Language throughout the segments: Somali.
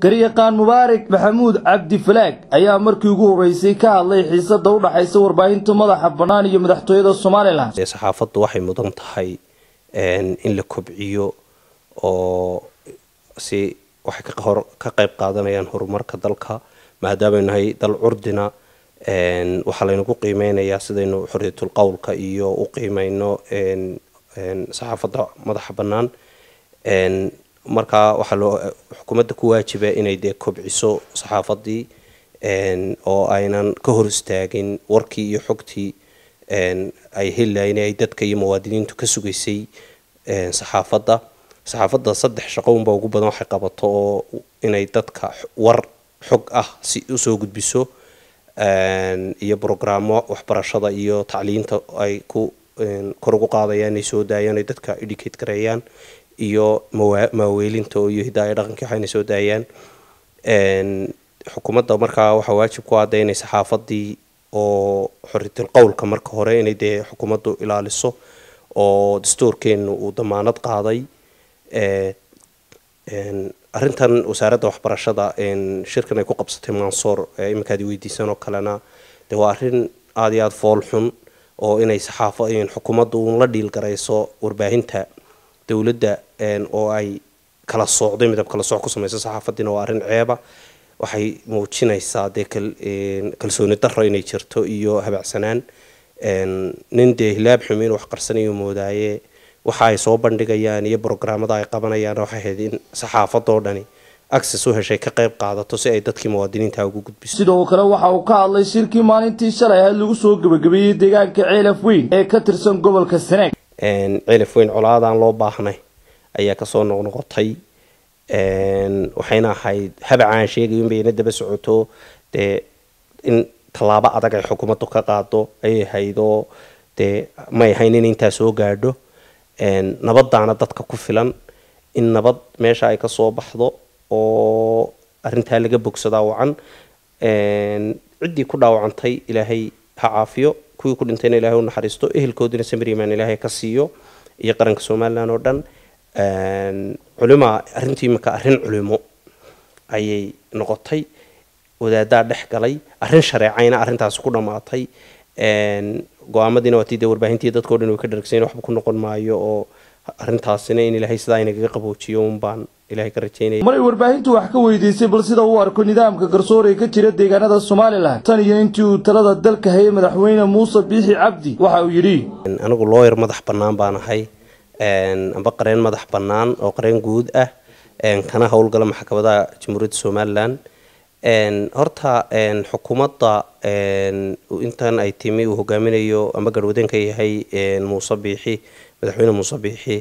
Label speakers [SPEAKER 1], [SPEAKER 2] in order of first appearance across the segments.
[SPEAKER 1] garyaqaan mubaarak maxamuud cabdi falaag ayaa markii ugu horeysay ka hadlay xiisada u dhaxaysa warbaahinta madaxa bannaan iyo madaxtooyada somalilan
[SPEAKER 2] saxaafaddu waxay mudan tahay in la kobciyo oo si waxay ka qayb qaadanayaan horumarka dalka maadaamay nahay dal curdina waxaa laynagu qiimeynayaa sidaynu xorriyatul qowlka iyo u qiimeyno saxaafadda madaxa bannaan markaa waxaa loo xukuumadda ku waajiba inay dee kobciso saxaafaddii oo aynan ka hor istaagin warkii iyo xogtii ay helilayn ay dadka iyo muwaadiniintu ka sugaysay saxaafadda saxaafadda saddex shaqo unba ugu badan waxay qabato oo inay dadka war xog ah si usoo gudbiso iyo brograamo waxbarashada iyo tacliinta ay ku kor ugu qaadayaan inay soo daayaan ay dadka educate gareeyaan iyo maaweelinta iyo hidaaya dhaqankii waxayna soo daayaan xukuumadda markaa waxaa waajib ku ada inay saxaafadii oo xoriyatul qowlka marka hore inay dee xukuumaddu ilaaliso oo dastuurkeenu uu damaanad qaaday arrintan wasaaradda waxbarashada shirkan ay ku qabsatay mansoor iminkaad weydiisan oo kalena dee waa arrin aada iyo aada fool xun oo inay saxaafo xukuumaddu uun la dhiilgarayso warbaahinta dowladda oo ay kala soocday midab kala sooc ku samayso saxaafadiina waa arrin ceeba waxay muujinaysaa dee kalsooni darro inay jirto iyo habacsanaan nin dee hilaab xumiin wax qarsanayo moodaaye waxa ay soo bandhigayaan iyo brograamada ay qabanayaan waxay ahayd in saxaafadoo dhani access u heshay ka qayb qaadato si ay dadkii muwaadiniinta ugu gudbiso
[SPEAKER 1] sidoo kale waxa uu ka hadlay shirkii maalintii shalay ahayd lagu soo gebagabeeyey deegaanka ceelaf weyn ee ka tirsan gobolka sanaag
[SPEAKER 2] ceelaf weyn colaadaan loo baahnay ayaa kasoo noqnoqotay waxayna ahayd habacaan sheegayo inbayna daba socoto dee in tallaabo adag ay xukuumaddu ka qaado ayay ahaydoo dee may ahayn in intaa soo gaadho nabadaana dadka ku filan in nabad meesha ay kasoo baxdo oo arintaa laga bogsadaa wacan ciddii ku dhaawacantay ilaahay ha caafiyo kuwii ku dhintayna ilahay u naxariisto ehelkoodina samiriman ilaahay ka siiyo iyo qaranka somalilan oo dhan culima arrintii imika arrin culimo ayay noqotay wadaadaa dhex galay arrin shareecayna arrintaasi ku dhammaatay go-aamadiina waa tii dee warbaahintii dadkao dhan way ka dharagsayn waxba ku noqon maayo oo arrintaasina in ilaahay sidaa inagaga qaboojiyo un baan ilahay ka rajaynaya
[SPEAKER 1] maray warbaahintu wax ka weydiisay bal sida uu arko nidaamka garsoor ee ka jira deegaanada somalilan tan iyo intii uu talada dalka hayay madaxweyne muuse biixi cabdi waxa uu yidhi
[SPEAKER 2] anigu looyar madax bannaan baan ahay amba qareen madax bannaan oo qareen guud ah kana howlgala maxkamadaha jamhuuriyadda somalilan horta xukuumadda intan ay timi uu hogaaminayo amba garwadeenka yahay muuse biixi madaxweyne muuse biixi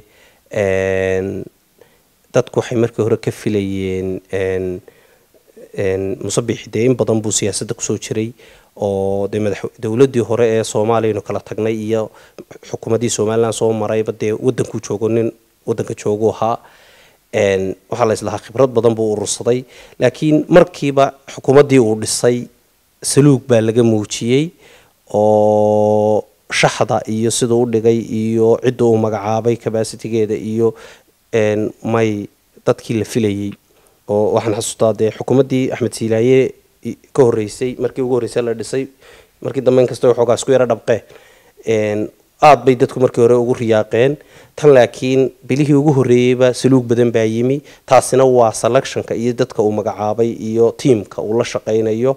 [SPEAKER 2] dadku waxay markii hore ka filayeen muuse biixi dee in badan buu siyaasadda kusoo jiray oo dee madax dowladdii hore ee soomaaliyanu kala tagnay iyo xukuumaddii somalilan soo marayba dee wadankuu joogo nin wadanka joogu ahaa waxaa la islahaa khibrad badan buu urursaday laakiin markiiba xukuumaddii uu dhisay saluug baa laga muujiyey oo shaxda iyo siduu u dhigay iyo cidda uu magacaabay cabacitigeeda iyo may dadkii la filayay oo waxaan xasuustaa dee xukuumaddii axmed siilaaye ka horreysay markii ugu horreysay la dhisay markii dambe inkasta waxoogaa isku yaro dhabqe aada bay dadku markii hore ugu riyaaqeen tan laakiin bilihii ugu horreeyeyba saluug badan baa yimi taasina waa selectionka iyo dadka uu magacaabay iyo tiamka uu la shaqaynayo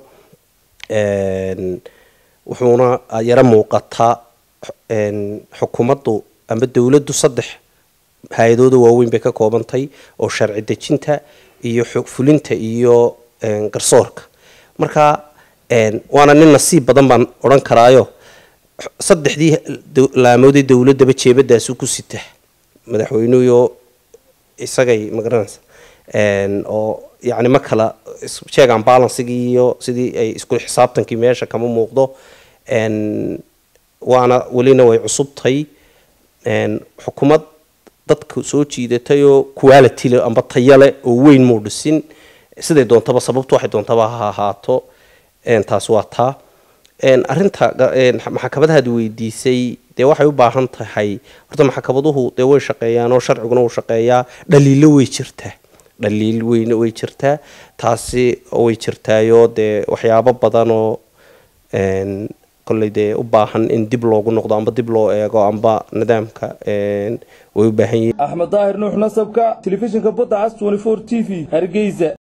[SPEAKER 2] wuxuuna yaro muuqataa xukuumaddu amba dowladdu saddex hay-adooda waaweyn bay ka koobantay oo sharci dejinta iyo xog fulinta iyo garsoorka marka waana nin nasiib badan baan odhan karaayo saddexdii laamoodee dowladdaba jeebadaasu ku sita madaxweynuhuyo isagay magaranaysa oo yacni ma kala check and balancigii iyo sidii ay isku xisaabtankii meesha kama muuqdo waana welina way cusubtahay xukuumad dadka soo jiidatay oo quality le amba tayale oo weyn muu dhisin siday doontaba sababtu waxay doontaba ha ahaato taas waa taa arinta maxkamadahaad weydiisay dee waxay u baahan tahay horta maxkamaduhu dee way shaqeeyaan oo sharciguna uu shaqeeyaa dhaliilo way jirtaa dhaliil weyne way jirtaa taasi way jirtaayoo dee waxyaabo badanoo kolley dee u baahan in dib loogu noqdo amba dib loo eego amba nidaamka way u baahan yihiin
[SPEAKER 1] axmed daahir nuux nasabka telefishinka badda cas t v hargeysa